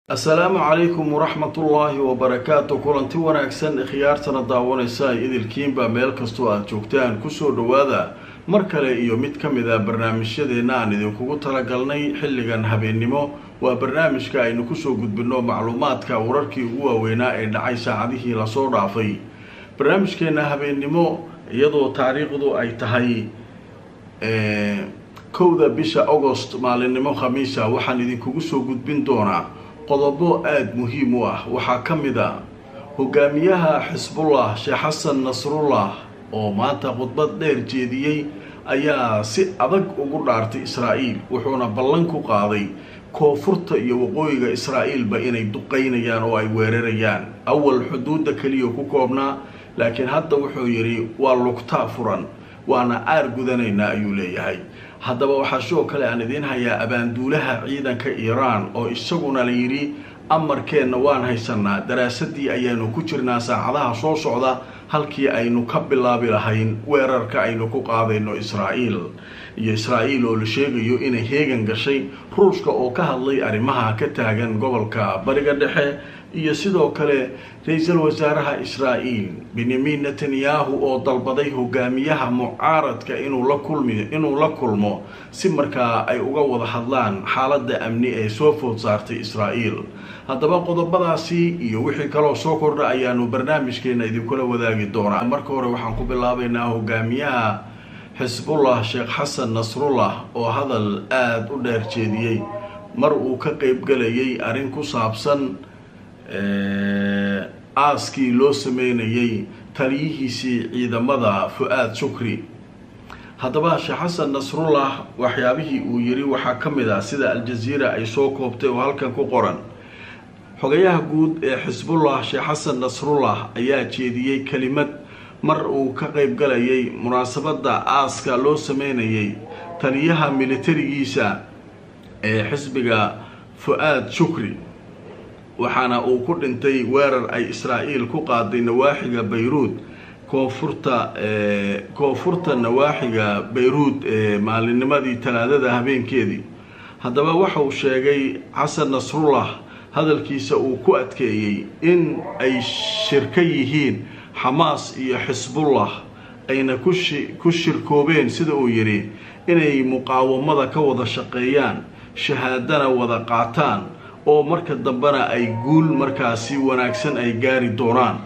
assalaamu calaykum waraxmatullaahi wabarakaatu kulanti wanaagsan khiyaartana daawanaysa idilkiinba meel kastoo aada joogtaan kusoo dhowaada mar kale iyo mid ka mid a barnaamijyadeenna aan idinkugu talagalnay xilligan habeennimo waa barnaamijka aynu kusoo gudbinno macluumaadka wararkii ugu waaweynaa ee dhacay saacadihii lasoo dhaafay barnaamijkeenna habeennimo iyadoo taariikhdu ay tahay kowda bisha agost maalinimo khamiisa waxaan idinkugu soo gudbin doonaa qodobo aada muhiim u ah waxaa ka mid a hogaamiyaha xisbullah sheekh xasan nasrullah oo maanta khudbad dheer jeediyey ayaa si adag ugu dhaartay israa'iil wuxuuna ballan ku qaaday koonfurta iyo waqooyiga israa'iilba inay duqaynayaan oo ay weerarayaan awal xuduudda keliya ku koobnaa laakiin hadda wuxuu yidhi waa lugtaa furan waana aar gudanaynaa ayuu leeyahay haddaba waxaa sidoo kale aan idiin hayaa abaanduulaha ciidanka iiraan oo isaguna la yidhi amarkeenna waan haysanaa daraasadii ayaanu ku jirnaa saacadaha soo socda halkii aynu ka bilaabi lahayn weerarka aynu ku qaadayno israa'iil iyo israa'iil oo la sheegayo inay heegan gashay ruushka oo ka hadlay arrimaha ka taagan gobolka bariga dhexe iyo sidoo kale ra-iisul wasaaraha israa'iil benyamin netanyahu oo dalbaday hogaamiyaha mucaaradka inuu la kulmi inuu la kulmo si markaa ay uga wada hadlaan xaaladda amni ee soo food saartay israa'iil haddaba qodobadaasi iyo wixii kaloo soo kordha ayaanu barnaamijkeena idinkula wadaagi doonaa marka hore waxaan ku bilaabaynaa hogaamiyaha xisbullah sheekh xasan nasrullah oo hadal aada u dheer jeediyey mar uu ka qeybgalayay arrin ku saabsan aaskii loo sameynayay taliyihiisii ciidamada fu-aad shukri haddaba sheekh xasan nasrullah waxyaabihii uu yidhi waxaa ka mid ah sida al-jaziira ay soo koobtay oo halkan ku qoran xogayaha guud ee xisbullah sheekh xasan nasrullah ayaa jeediyey kelimad mar uu ka qeybgalayay munaasabadda aaska loo sameynayay taliyaha militarigiisa ee xisbiga fu-aad shukri waxaana uu ku dhintay weerar ay israa'iil ku qaaday nawaaxiga bayruud koonfurta koonfurta nawaaxiga bayruud ee maalinimadii talaadada habeenkeedii haddaba waxa uu sheegay xasan nasrullah hadalkiisa uu ku adkeeyey in ay shirka yihiin xamaas iyo xisbullah ayna kushi ku shirkoobeen sida uu yidhi inay muqaawamada ka wada shaqeeyaan shahaadana wada qaataan oo marka dambena ay guul markaasi wanaagsan ay gaari doonaan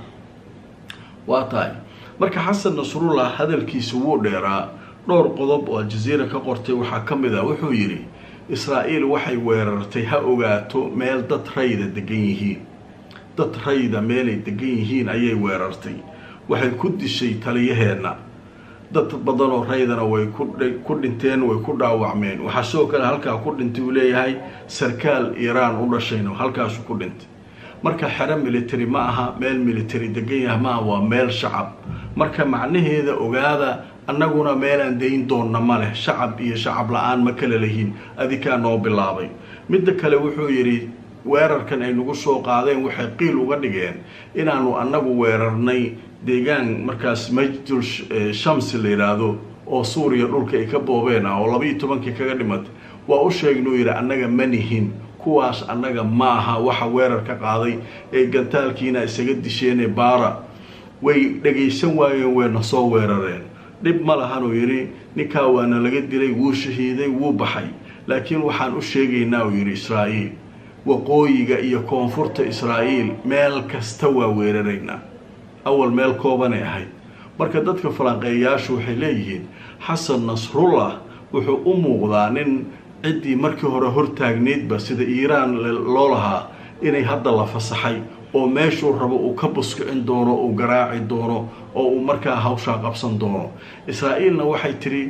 waa tahay marka xasan nasrullah hadalkiisa wuu dheeraa dhowr qodob oo aljaziira ka qortay waxaa ka mid a wuxuu yidhi israa'iil waxay weerartay ha ogaato meel dad rayda degan yihiin dad rayda meelay degan yihiin ayay weerartay waxay ku dishay taliyaheenna dad badanoo raydana way ku dhinteen way ku dhaawacmeen waxaa sidoo kale halkaa ku dhintay uu leeyahay sarkaal iiraan u dhashayno halkaasu ku dhintay marka xero military ma aha meel military degan yaha maaha waa meel shacab marka macnaheeda ogaada annaguna meelaan dayn doonna ma leh shacab iyo shacab la-aan ma kala lehiin adikaa noo bilaabay midda kale wuxuu yidhi weerarkan ay nagu soo qaadeen waxay qiil uga dhigeen inaanu annagu weerarnay deegaan markaas majdul shamsi la yidhaahdo oo suuriya dhulka ay ka boobeen ah oo labaiyo tobankii kaga dhimatay waa u sheegnuu yidhi annaga ma nihin kuwaas annaga ma aha waxa weerar ka qaaday ee gantaalkiina isaga disheenee baara way dhagaysan waayeen wayna soo weerareen dhib ma lahanuu yidhi ninkaa waana laga dilay wuu shahiiday wuu baxay laakiin waxaan u sheegaynaa uu yidhi israa'iil waqooyiga iyo koonfurta israa'iil meel kasta waa weeraraynaa awal meel koobanay ahayd marka dadka falanqeeyayaashu waxay leeyihiin xasan nasrullah wuxuu u muuqdaa nin ciddii markii hore hortaagneydba sida iiraan loo lahaa inay hadda la fasaxay oo meeshuu rabo uu ka buskicin doono uu garaaci doono oo uu markaa hawshaa qabsan doono israa'iilna waxay tiri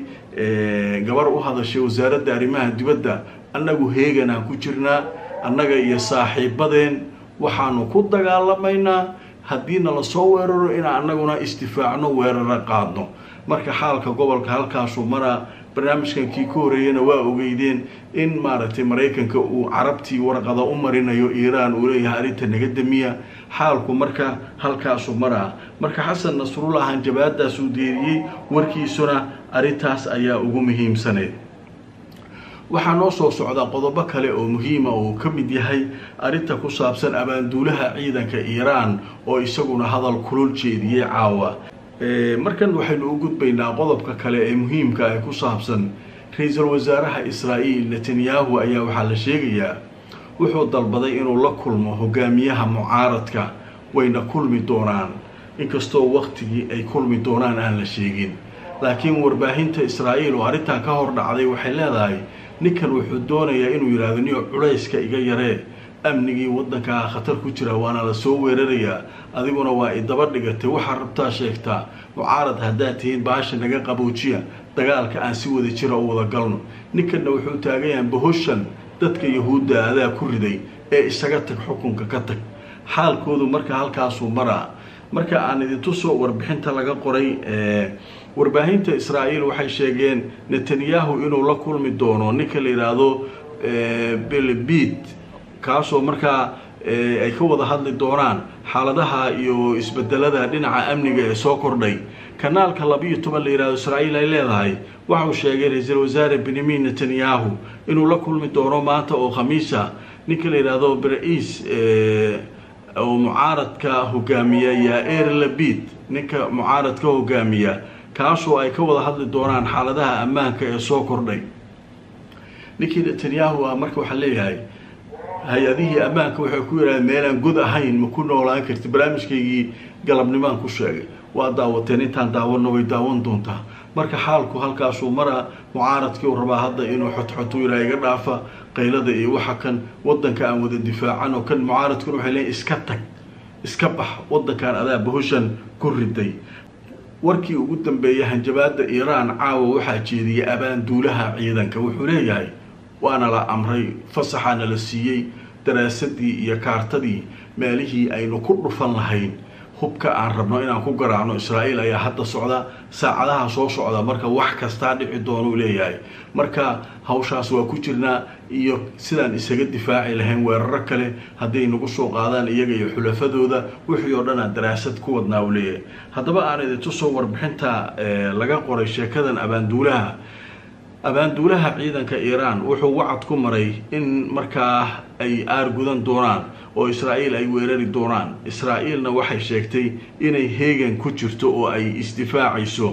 gabar u hadashay wasaaradda arrimaha dibadda annagu heeganaan ku jirnaa annaga iyo saaxiibadeen waxaanu ku dagaalamaynaa haddiina lasoo weeraro inaan annaguna isdifaacno weeraro qaadno marka xaalka gobolka halkaasuu maraa barnaamijkan kii ka horeeyana waa ogeydeen in maaragtay maraykanka uu carabtii warqada u marinayo iiraan uu leeyahay arrinta naga damiya xaalku marka halkaasuu maraa marka xasan nasrullah hanjabaadaasuu deeriyey warkiisuna arrintaas ayaa ugu muhiimsaneyd waxaa noo soo socda qodobo kale oo muhiima uu ka mid yahay arrinta ku saabsan abaanduulaha ciidanka iiraan oo isaguna hadal kulul jeediyey caawa markan waxaynu u gudbaynaa qodobka kale ee muhiimka ee ku saabsan ra-iisul wasaaraha israa'iil netanyahu ayaa waxaa la sheegayaa wuxuu dalbaday inuu la kulmo hogaamiyaha mucaaradka wayna kulmi doonaan inkastoo waktigii ay kulmi doonaan aan la sheegin laakiin warbaahinta israa'iil oo arrintan ka hor dhacday waxay leedahay ninkan wuxuu doonayaa inuu yidhaahdo niyo culayska iga yaree amnigii waddankaa khatar ku jira waana la soo weerarayaa adiguna waa i daba dhigatay waxaa rabtaa sheegtaa mucaarad haddaad tihiin baasha naga qaboojiya dagaalka aan si wada jira u wada galno ninkanna wuxuu taagayaa bahoshan dadka yahuudda adaa ku riday ee isaga tag xukunka ka tag xaalkoodu marka halkaasuu maraa marka aan idintusoo warbixinta laga qoray warbaahinta israa'iil waxay sheegeen netanyahu inuu la kulmi doono ninka la yidhaahdo belbid kaasoo markaa ay ka wada hadli doonaan xaaladaha iyo isbedelada dhinaca amniga ee soo kordhay kanaalka labiiyo toban la yidhahdo israa'iil ay leedahay waxauu sheegay ra-iisul wasaare benyamin netanyahu inuu la kulmi doono maanta oo khamiisa ninka la yidhaahdo bra-iis oo mucaaradka hogaamiya yaa-eer labid ninka mucaaradka hogaamiya kaasoo ay ka wada hadli doonaan xaaladaha ammaanka ee soo kordhay ninkii netanyahu ah marka waxaa leeyahay hay-adihii ammaanka waxay ku yidhahdeen meelaan god ahayn ma ku noolaan karti barnaamijkaygii galabnimaan ku sheegay waa daawateen intaan daawanna way daawan doontaa marka xaalku halkaasuu mara mucaaradkii uu rabaa hadda inuu xotxotu yidhaha iga dhaafa qaylada iyo waxa kan waddanka aan wada difaacan oo kan mucaaradkuna waxay leeyiin iska tag iska bax waddankan adaa bahoshan ku riday warkii ugu dambeeyay hanjabaada iiraan caawa waxaa jeediyay abaanduulaha ciidanka wuxuu leeyahay waana la amray fasaxaana la siiyey daraasadii iyo kaartadii meelihii aynu ku dhufan lahayn hubka aan rabno inaan ku garaacno israa'iil ayaa hadda socda saacadaha soo socda marka wax kastaa dhici doonuu leeyahay marka hawshaas waa ku jirnaa iyo sidaan isaga difaaci lahayn weeraro kale hadday nagu soo qaadaan iyaga iyo xulafadooda wixii oo dhan aan daraasad ku wadnaa uu leeyahay haddaba aan idintusoo warbixinta laga qoray sheekadan abaanduulaha abaanduulaha ciidanka iiraan wuxuu wacad ku maray in markaa ay aargudan doonaan oo israa'iil ay weerari doonaan israa'iilna waxay sheegtay inay heegan ku jirto oo ay isdifaacayso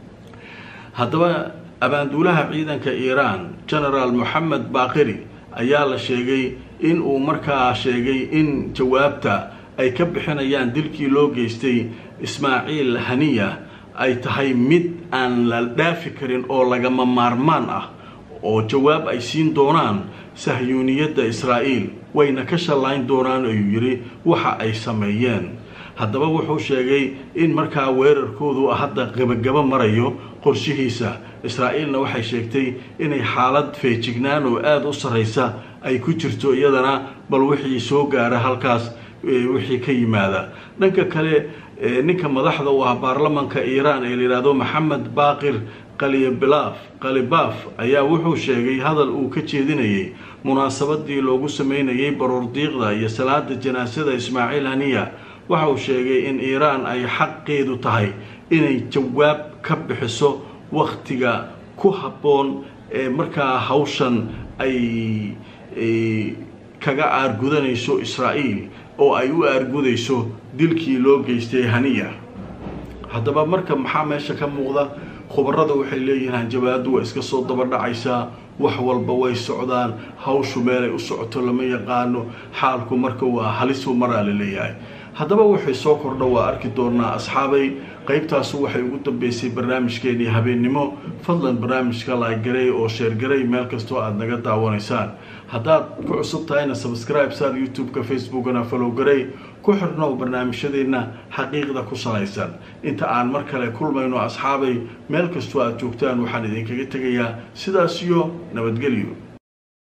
haddaba abaanduulaha ciidanka iiraan genaraal moxamed baaqiri ayaa la sheegay in uu markaa sheegay in jawaabta ay ka bixinayaan dilkii loo geystay ismaaciil haniya ay tahay mid aan la dhaafi karin oo lagama maarmaan ah oo jawaab ay siin doonaan sahyuuniyadda israa'iil wayna ka shallayn doonaan ayuu yidhi waxa ay sameeyeen haddaba wuxuu sheegay in markaa weerarkoodu hadda gabagabo marayo qorshihiisa israa'iilna waxay sheegtay inay xaalad feejignaan oo aada u sarraysa ay ku jirto iyadana bal wixii soo gaara halkaas wixii ka yimaada dhanka kale ninka madaxda u ah baarlamanka iiraan ee layidhaahdo maxamed baaqir qalibilaaf qalibaaf ayaa wuxuu sheegay hadal uu ka jeedinayay munaasabadii loogu sameynayay baroordiiqda iyo salaada janaasada ismaaciil haniya waxa uu sheegay in iiraan ay xaqeedu tahay inay jawaab ka bixiso wakhtiga ku habboon ee markaa hawshan ay kaga aargudanayso israa'iil oo ay u aargudayso dilkii loo geystay haniya haddaba marka maxaa meesha ka muuqda khubarada waxay leeyihiin hanjabaadu waa iska soo daba dhacaysaa wax walba way socdaan hawshu meelay u socoto lama yaqaano xaalku marka waa halisu maraa la leeyahay haddaba waxay soo kordha waa arki doonaa asxaabay qaybtaasu waxay ugu dambeysay barnaamijkeenii habeennimo fadlan barnaamijka laagaray oo sheergaray meel kastoo aada naga daawanaysaan haddaad ku cusub tahayna sabscribe saar youtube-ka facebookana falow garay ku xirnow barnaamijyadeenna xaqiiqda ku salaysan inta aan mar kale kulmayno asxaabay meel kastoo aada joogtaan waxaan idinkaga tegayaa sidaas iyo nabadgelyo